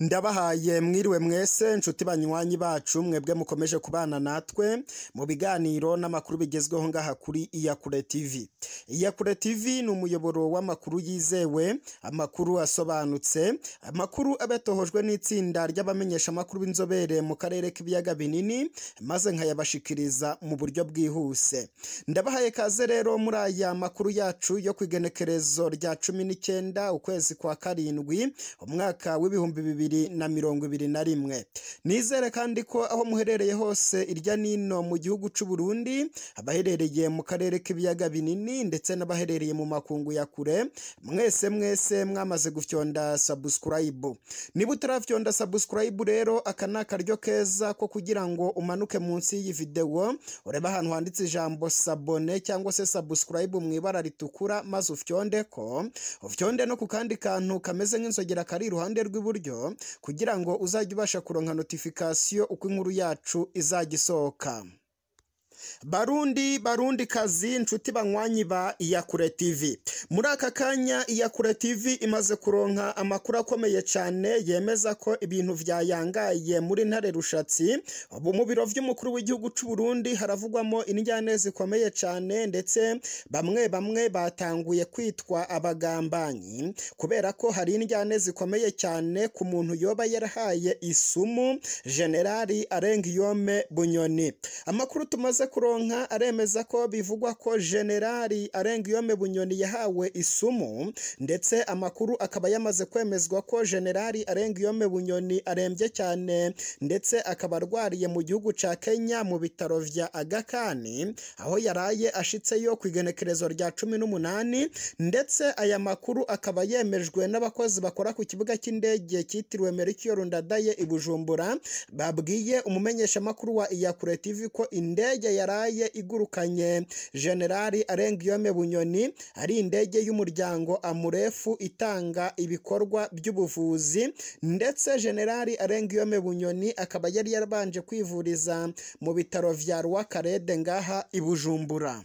ndabahaye mwiriwe mwese nshuti banywanyi bacu mwebwe mukomeje kubana natwe mu biganiro n'amakuru bigezweho ngaha kuri iyakure tv iyakure tv ni umuyoboro w'amakuru yizewe amakuru asobanutse amakuru abatohojwe n'itsinda ry'abamenyeshamakuru b'inzobere mu karere k'ibiyaga binini maze nkayabashikiriza mu buryo bwihuse ndabahaye kaze rero muri aya makuru yacu yo ku igenekerezo rya cumi n'icyenda ukwezi kwa karindwi umwaka w'ibihumbi bibiri na mirongo ibiri na rimwe nizere kandi ko aho muherereye hose irya nino mu gihugu cy'u Burundi abaherereye mu karere k'ibiyaga binini ndetse n'abaherereye mu makungu ya kure mwese mwese mwamaze gufyonda subscribe niba utarafyonda subscribe rero aka ni akaryo keza ko kugira ngo umanuke munsi y'iyi videwo urebe ahantu handitse ijambo sabone cyangwa se subscribe mu ibara ritukura maze ufyonde ko ufyonde no ku kandi kantu kameze nk'inzogera kari iruhande rw'iburyo kugira ngo uzajye ubasha kuronka notifikasiyo uko inkuru yacu izajya isohoka barundi barundi kazi inshuti banywanyi ba iyakure tv muri aka kanya iyakure tv imaze kuronka amakuru akomeye cyane yemeza ko ibintu byayangaye muri ntare rushatsi ubu mu biro by'umukuru w'igihugu cy'u Burundi haravugwamo injyane zikomeye cyane ndetse bamwe bamwe batanguye kwitwa abagambanyi kubera ko hari injyane zikomeye cyane ku muntu yoba yarahaye isumu generali arengiyome bunyoni amakuru tumaze kuronka aremeza ko bivugwa ko generali arengiyome bunyoni yahawe isumu ndetse amakuru akaba yamaze kwemezwa ko generali arengiyome bunyoni arembye cyane ndetse akaba arwariye mu gihugu cya kenya mu bitaro vya agakani aho yaraye ashitseyo ku igenekerezo rya cumi n'umunani ndetse aya makuru akaba yemejwe n'abakozi bakora ku kibuga cy'indege cyitiriwe merikiyo rundadaye i bujumbura babwiye umumenyeshamakuru wa iyakure tv ko indege yaraye igurukanye generali arengiyome bunyoni ari indege y'umuryango amurefu itanga ibikorwa by'ubuvuzi ndetse generali arengiyome bunyoni akaba yari yarabanje kwivuriza mu bitaro vya rwakarede ngaha i bujumbura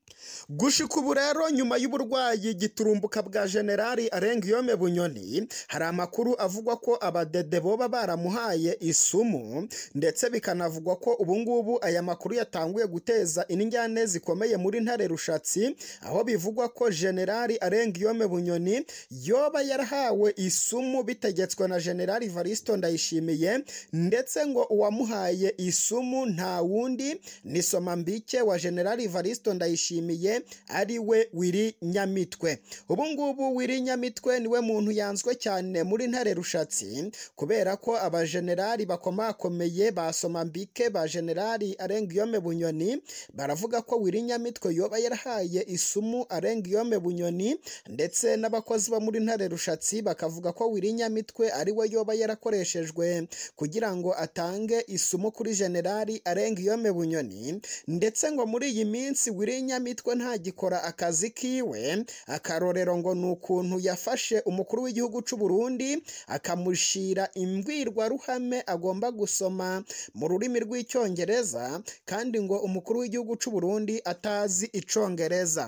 gushika ubu rero nyuma y'uburwayi giturumbuka bwa generali arengiyome bunyoni hari amakuru avugwa ko abadede boba baramuhaye isumu ndetse bikanavugwa ko ubungubu aya makuru yatanguye guteza injyane zikomeye muri ntare rushatsi aho bivugwa ko generali arengiyome bunyoni yoba yarahawe isumu bitegetswe na generali varisito ndayishimiye ndetse ngo uwamuhaye isumu nta wundi ni somambike wa generali varisito ndayishimiye ari we wiri nyamitwe ubu ngubu wiri nyamitwe niwe muntu yanzwe cyane muri ntare rushatsi kubera ko abajenerali bakomakomeye ba somambike ba generali arengiyome bunyoni baravuga ko wiri nyamitwe yoba yarahaye isumu arengiyome bunyoni ndetse n'abakozi bo muri ntare rushatsi bakavuga ko wiri nyamitwe ari we yoba yarakoreshejwe kugira ngo atange isumu kuri generali arengiyome bunyoni ndetse ngo muri iyi minsi wiri nyamitwe ntagikora akazi kiwe akarorero ngo ni ukuntu yafashe umukuru w'igihugu cy'u Burundi akamushira imbwirwaruhame agomba gusoma mu rurimi rw'icyongereza kandi ngo umukuru w'igihugu cy'u Burundi atazi icyongereza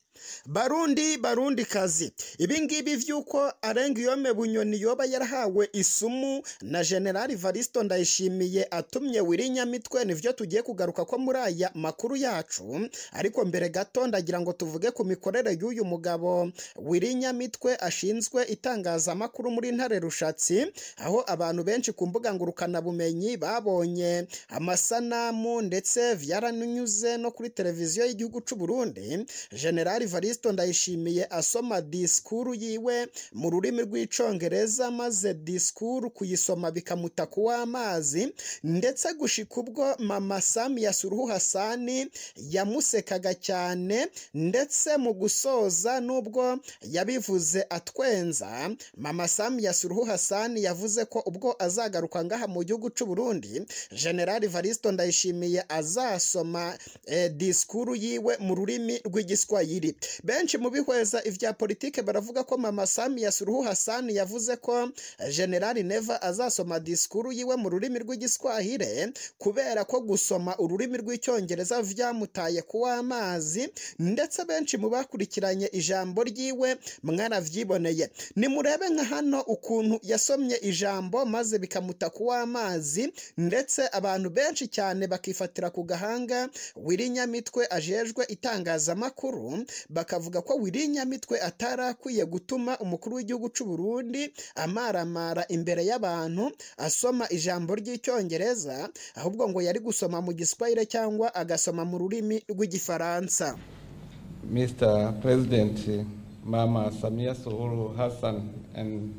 barundi barundi kazi ibingibi vy'uko arengiyome bunyoni yoba yarahawe isumu na generali varisito ndayishimiye atumye wiri nyamitwe nivyo tugiye kugaruka ko muri aya makuru yacu ariko mbere gato ndagira ngo tuvuge ku mikorere y'uyu mugabo wiri nyamitwe ashinzwe itangazamakuru muri ntare rushatsi aho abantu benshi ku mbuga ngurukanabumenyi babonye amasanamu ndetse vyaranyuze no kuri televiziyo y'igihugu c'u Burundi generali varisito ndayishimiye asoma disikuru yiwe mu rurimi rw'icyongereza maze disikuru kuyisoma bikamuta kuw'amazi ndetse gushika ubwo mama samiya suruhu hasani yamusekaga cyane ndetse mu gusoza n'ubwo yabivuze atwenza mama samiya suruhu hasani yavuze ko ubwo azagaruka ngaha mu gihugu cy'u Burundi generali varisito ndayishimiye azasoma eh, disikuru yiwe mu rurimi rw'igiswahili benshi mu bihweza ivya politike baravuga ko mama Samia Suluhu Hassan yavuze ko General Neva azasoma disikuru yiwe mu rurimi rw'igiswahire kubera ko gusoma ururimi rw'icyongereza vyamutaye kuwa amazi ndetse benshi mu bakurikiranye ijambo ryiwe mwaravyiboneye nimurebe nka hano ukuntu yasomye ijambo maze bikamuta kuwa amazi ndetse abantu benshi cyane bakifatira ku gahanga Wirinyamitwe ajejwe itangazamakuru bakavuga ko Wirinyamitwe atarakwiye gutuma umukuru w'igihugu cy'u Burundi amaramara imbere y'abantu asoma ijambo ry'icyongereza ahubwo ngo yari gusoma mu giswahire cyangwa agasoma mu rurimi rw'igifaransa Mr. President Mama Samia Suluhu Hassan and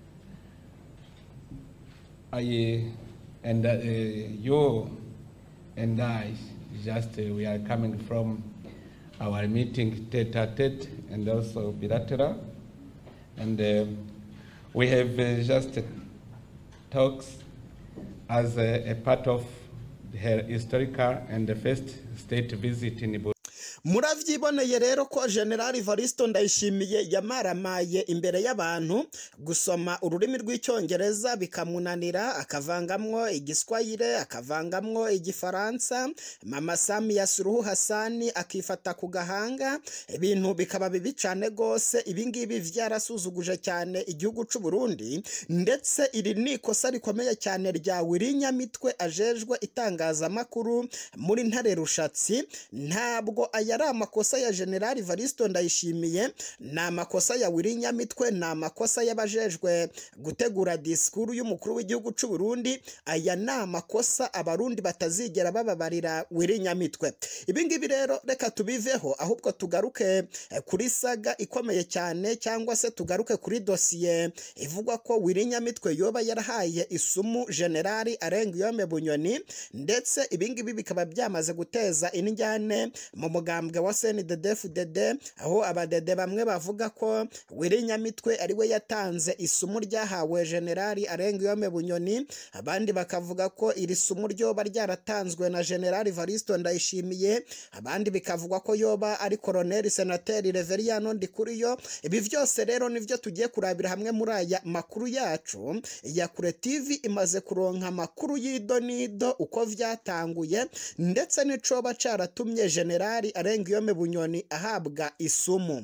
I and uh, you and I just uh, we are coming from our meeting tete a tete and also bilateral and uh, we have uh, just talks as a, a part of her historical and the first state visit in Burundi. muravyiboneye rero ko general Evaristo ndayishimiye yamaramaye imbere y'abantu gusoma ururimi rw'icyongereza bikamunanira akavangamwo igiswahire akavangamwo igifaransa mama Samia Suluhu Hassan akifata ku gahanga ibintu bikaba bibi cyane rwose ibingibi vyarasuzuguje cyane igihugu cy'u Burundi ndetse iri ni ikosa rikomeye cyane rya Wirinyamitwe ajejwe itangazamakuru muri ntare rushatsi ntabwo aya ari amakosa ya general Evaristo ndayishimiye ni amakosa ya Wirinyamitwe ni amakosa y'abajejwe gutegura disikuru y'umukuru w'igihugu cy'u Burundi aya ni amakosa abarundi batazigera bababarira Wirinyamitwe ibi ngibi rero reka tubiveho ahubwo tugaruke kuri saga ikomeye cyane cyangwa se tugaruke kuri dosiye ivugwa ko Wirinyamitwe yoba yarahaye isumu generali Arengiyome Bunyoni ndetse ibi ngibi bikaba byamaze guteza injyane mu mugambwe wa CNDD-FDD aho abadede bamwe bavuga ko Wirinyamitwe ari we yatanze isumu ryahawe generali Arengiyome Bunyoni abandi bakavuga ko iri sumu ryoba ryaratanzwe na generali Evaristo Ndayishimiye abandi bikavugwa ko yoba ari koloneli senateri Reveriyano Ndikuriyo ibi byose rero nivyo tugiye kurabira hamwe muri aya makuru yacu ya Kure TV imaze kuronka amakuru y'idonido uko vyatanguye ndetse n'icoba caratumye generali Arengiyome Bunyoni ahabwa isumu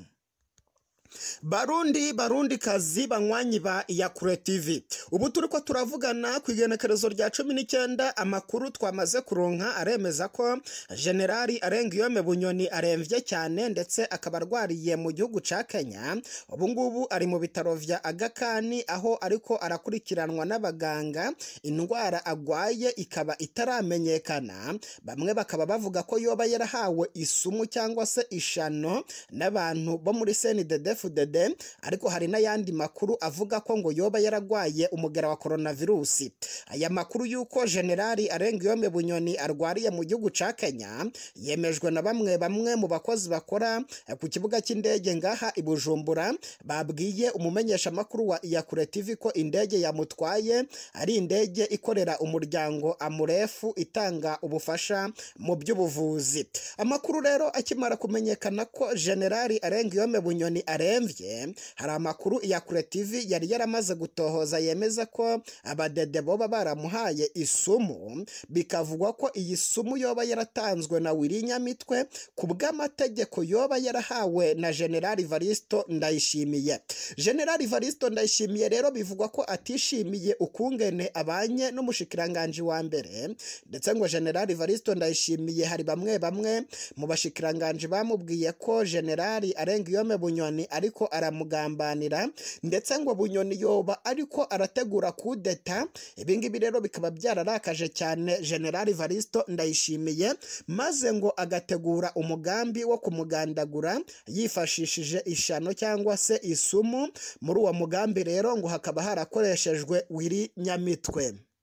barundi barundi kazi banywanyi ba iyakure tv ubu turi ko turavugana ku igenekerezo rya cumi n'icyenda amakuru twamaze kuronka aremeza ko generali arengiyome bunyoni aremvye cyane ndetse akaba arwariye mu gihugu ca kenya ubu ngubu ari mu bitaro vya agakani aho ariko arakurikiranwa n'abaganga indwara agwaye ikaba itaramenyekana bamwe bakaba bavuga ko yoba yarahawe isumu cyangwa se ishano n'abantu bo muri senidedef FDD ariko hari n'ayandi makuru avuga ko ngo yoba yaragwaye umugera wa coronavirusi aya makuru y'uko generali Arengiyome Bunyoni arwariye mu gihugu ca Kenya yemejwe na bamwe bamwe mu bakozi bakora ku kibuga cy'indege ngaha i Bujumbura babwiye umumenyesha makuru wa Iyakure TV ko indege yamutwaye ari indege ikorera umuryango Amurefu itanga ubufasha mu by'ubuvuzi amakuru rero akimara kumenyekana ko generali Arengiyome Bunyoni aremvye hari amakuru ya Kure TV yari yaramaze gutohoza yemeza ko abadede boba baramuhaye isumu bikavugwa ko iyi sumu yoba yaratanzwe na Wirinyamitwe ku bw'amategeko yoba yarahawe na General Evaristo Ndayishimiye General Evaristo Ndayishimiye rero bivugwa ko atishimiye ukungene abanye n'umushikiranganje wa mbere ndetse ngo General Evaristo Ndayishimiye hari bamwe bamwe mu bashikiranganje bamubwiye ko General Arengiyome Bunyoni ariko aramugambanira ndetse ngo bunyoni yoba ariko arategura kudeta ibingibi rero bikaba byararakaje cyane generali Evaristo ndayishimiye maze ngo agategura umugambi wo kumugandagura yifashishije ishano cyangwa se isumu muri uwo mugambi rero ngo hakaba harakoreshejwe wiri nyamitwe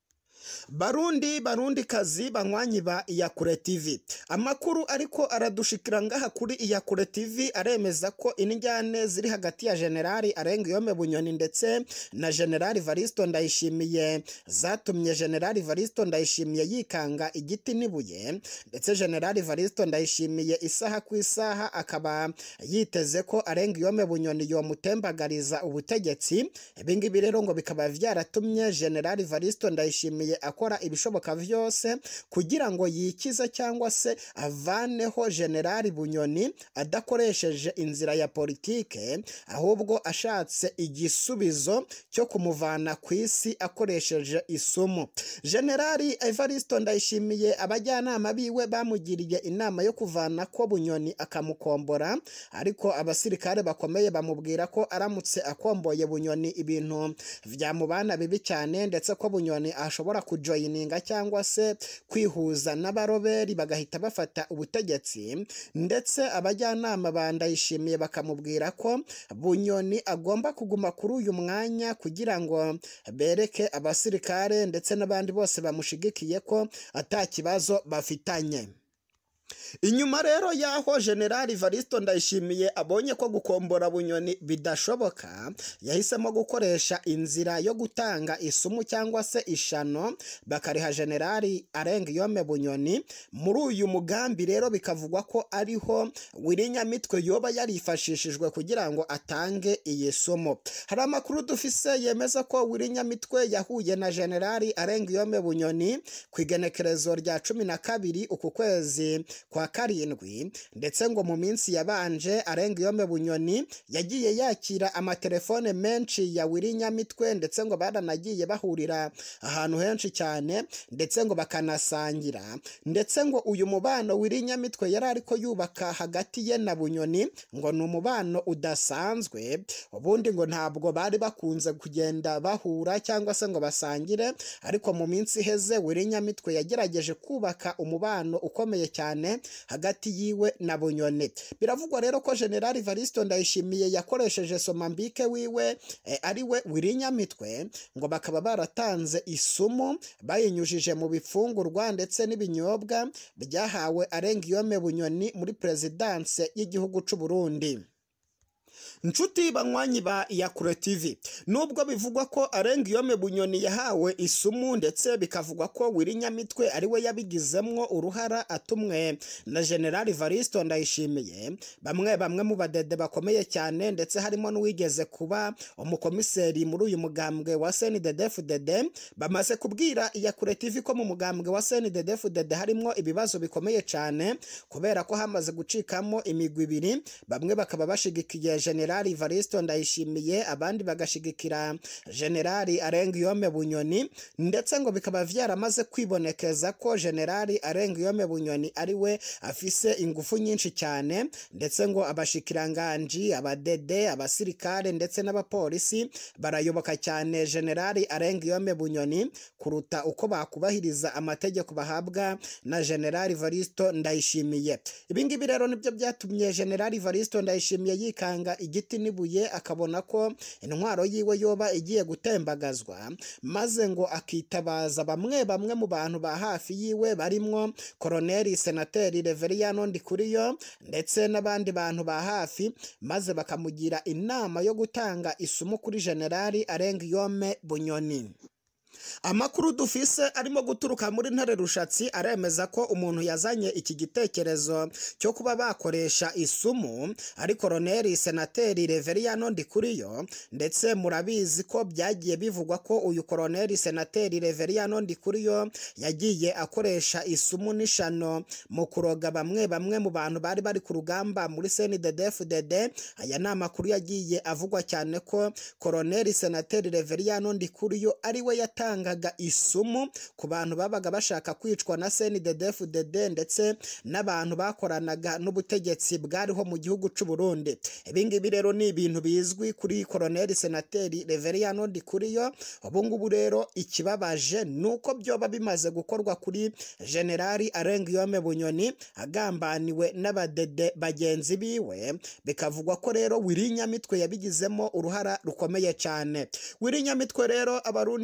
barundi barundi kazi banywanyi ba iyakure tv amakuru ariko aradushikira ngaha kuri iyakure tv aremeza ko injyane ziri hagati ya generali arenga iyome bunyoni ndetse na generali varisto ndayishimiye zatumye generali varisto ndayishimiye yikanga igiti n'ibuye ndetse generali varisto ndayishimiye isaha ku isaha akaba yiteze ko arenga iyome bunyoni yomutembagariza ubutegetsi ibingibi rero ngo bikaba byaratumye generali varisto ndayishimiye akora ibishoboka byose kugira ngo yikize cyangwa se avaneho generali bunyoni adakoresheje inzira ya politike ahubwo ashatse igisubizo cyo kumuvana ku isi akoresheje isumu generali evaristo ndayishimiye abajyanama biwe bamugiriye inama yo kuvana ko bunyoni akamukombora ariko abasirikare bakomeye bamubwira ko aramutse akomboye bunyoni ibintu byamubana bibi cyane ndetse ko bunyoni ashobora kujoyininga cyangwa se kwihuza n'abaroberi bagahita bafata ubutegetsi ndetse abajyanama ba ndayishimiye bakamubwira ko bunyoni agomba kuguma kuri uyu mwanya kugira ngo bereke abasirikare ndetse n'abandi bose bamushigikiye ko ata kibazo bafitanye inyuma rero y'aho generali varisto ndayishimiye abonye ko gukombora bunyoni bidashoboka yahisemo gukoresha inzira yo gutanga isumu cyangwa se ishano bakariha generali arenga iyome bunyoni muri uyu mugambi rero bikavugwa ko ariho wirinyamitwe yoba yarifashishijwe kugira ngo atange iyi sumu hari amakuru dufise yemeza ko wirinyamitwe yahuye na generali arenga iyome bunyoni ku igenekerezo rya cumi na kabiri uku kwezi kwa karindwi ndetse ngo mu minsi yabanje arenga iyome bunyoni yagiye yakira amatelefone menshi ya wirinyamitwe ndetse ngo baranagiye bahurira ahantu henshi cyane ndetse ngo bakanasangira ndetse ngo uyu mubano wirinyamitwe yari ariko yubaka hagati ye na bunyoni ngo ni umubano udasanzwe ubundi ngo ntabwo bari bakunze kugenda bahura cyangwa se ngo basangire ariko mu minsi iheze wirinyamitwe yagerageje kubaka umubano ukomeye cyane hagati yiwe na bunyoni biravugwa rero ko generali varisto ndayishimiye yakoresheje somambike wiwe e, ari we wirinyamitwe ngo bakaba baratanze isumu bayinyujije mu bifungurwa ndetse n'ibinyobwa byahawe arenga iyome bunyoni muri perezidanse y'igihugu cy'u Burundi inshuti banywanyi ba iyakure tv nubwo bivugwa ko arenga iyome bunyoni yahawe isumu ndetse bikavugwa ko wirinyamitwe ari we yabigizemwo uruhara atumwe na generali varisto ndayishimiye bamwe bamwe mu badede bakomeye cyane ndetse harimo n'uwigeze kuba umukomiseri muri uyu mugambwe wa snddfdd bamaze kubwira iyakure tv ko mu mugambwe wa snddfdd harimo ibibazo bikomeye cyane kubera ko hamaze gucikamo imigwi ibiri bamwe bakaba bashigikiye generali varisto ndayishimiye abandi bagashigikira generali arenga iyome bunyoni ndetse ngo bikaba byaramaze kwibonekeza ko generali arenga iyome bunyoni ari we afise ingufu nyinshi cyane ndetse ngo abashikiranganji abadede abasirikare ndetse n'abapolisi barayoboka cyane generali arenga iyome bunyoni kuruta uko bakubahiriza amategeko bahabwa na generali varisto ndayishimiye ibingibi rero nibyo byatumye generali varisto ndayishimiye yikanga igiti n'ibuye akabona ko intwaro yiwe yoba igiye gutembagazwa maze ngo akitabaza bamwe bamwe mu bantu ba hafi yiwe barimwo koroneri senateri reveriyano ndikuriyo ndetse n'abandi bantu ba hafi maze bakamugira inama yo gutanga isumu kuri generali arenga iyome bunyoni amakuru dufise arimo guturuka muri ntare rushatsi aremeza ko umuntu yazanye iki gitekerezo cyo kuba bakoresha isumu ari koroneri senateri reveriyano ndikuriyo ndetse murabizi ko byagiye bivugwa ko uyu koroneri senateri reveriyano ndikuriyo yagiye akoresha isumu n'ishano mu kuroga bamwe bamwe mu bantu bari bari ku rugamba muri snddfdd aya ni amakuru yagiye avugwa cyane ko koroneri senateri reveriyano ndikuriyo ari we yatanga yatangaga isumu ku bantu babaga bashaka kwicwa na CNDD-FDD ndetse n'abantu bakoranaga n'ubutegetsi bwariho mu gihugu cy'u Burundi ibingibi rero ni ibintu bizwi kuri Colonel Senateri Reveriyano Ndikuriyo ubu ngubu rero ikibabaje ni uko byoba bimaze gukorwa kuri Generali Arengiyome Bunyoni agambaniwe n'abadede bagenzi biwe bikavugwa ko rero Wirinyamitwe yabigizemo uruhara rukomeye cyane Wirinyamitwe rero abarundi bose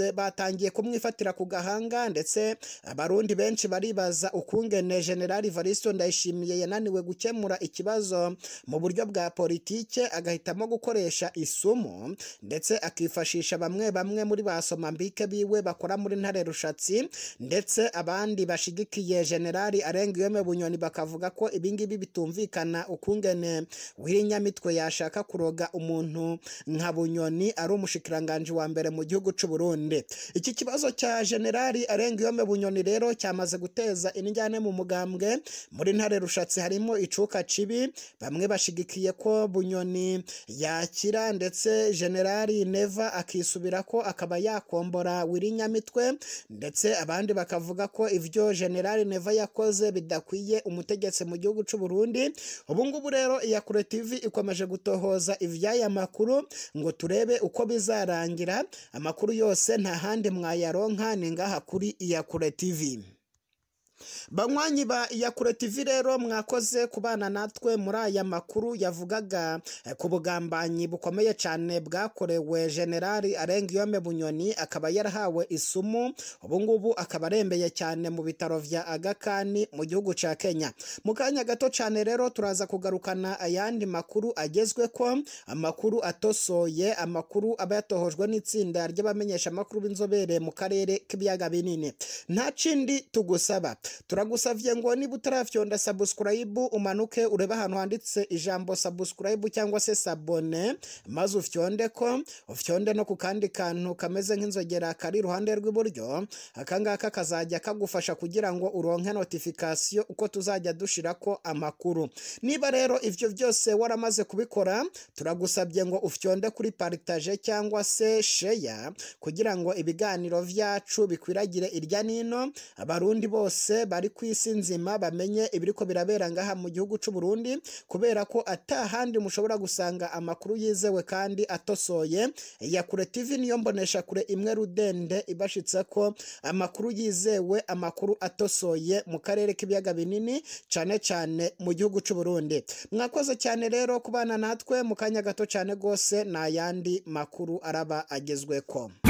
bose batangiye kumwifatira ku gahanga ndetse abarundi benshi baribaza ukungene generali Evaristo Ndayishimiye yananiwe gukemura ikibazo mu buryo bwa politike agahitamo gukoresha isumu ndetse akifashisha bamwe bamwe muri ba somambike biwe bakora muri ntare rushatsi ndetse abandi bashigikiye generali Arengiyome Bunyoni bakavuga ko ibingibi bitumvikana ukungene w'irinyamitwe yashaka kuroga umuntu nka Bunyoni ari umushikiranganje wa mbere mu gihugu cy'u Burundi iki kibazo cya generali Arengiyome Bunyoni rero cyamaze guteza injyane mu mugambwe muri ntare rushatsi harimo icuka cibi bamwe bashigikiye ko Bunyoni yakira ndetse generali Neva akisubira ko akaba yakombora w'irinyamitwe ndetse abandi bakavuga ko ivyo generali Neva yakoze bidakwiye umutegetsi mu gihugu cy'u Burundi ubu ngubu rero iyakure TV ikomeje gutohoza ivy'aya makuru ngo turebe uko bizarangira amakuru yose nta handi mwayaronka ni ngaha kuri iyakure TV banywanyi ba iyakure TV rero mwakoze kubana natwe muri aya makuru yavugaga ku bugambanyi bukomeye cyane bwakorewe generali Arengiyome Bunyoni akaba yarahawe isumu ubu ngubu akaba arembeye cyane mu bitaro vya Agakani mu gihugu ca Kenya mu kanya gato cyane rero turaza kugarukana ayandi makuru agezwe ko amakuru atosoye amakuru aba yatohojwe n'itsinda ry'abamenyesha amakuru b'inzobere mu karere k'ibiyaga binini nta kindi tugusaba turagusavye ngo niba utarafyonda subscribe umanuke urebe ahantu handitse ijambo subscribe cyangwa se sabone maze ufyonde ko ufyonde no ku kandi kantu kameze nk'inzogera kari iruhande rw'iburyo akangaka kazajya kagufasha kugira ngo uronke notification uko tuzajya dushira ko amakuru niba rero ivyo byose waramaze kubikora turagusabye ngo ufyonde kuri partage cyangwa se share kugira ngo ibiganiro vyacu bikwiragire irya nino abarundi bose bari ku isi nzima bamenye ibiriko birabera ngaha mu gihugu cy'u Burundi kubera ko atahandi mushobora gusanga amakuru yizewe kandi atosoye ya kure TV niyo mbonesha kure imwe rudende ibashitse ko amakuru yizewe amakuru atosoye mu karere k'ibiyaga binini cyane cyane mu gihugu cy'u Burundi mwakoze cyane rero kubana natwe mu kanya gato cyane gose n'ayandi makuru araba agezweko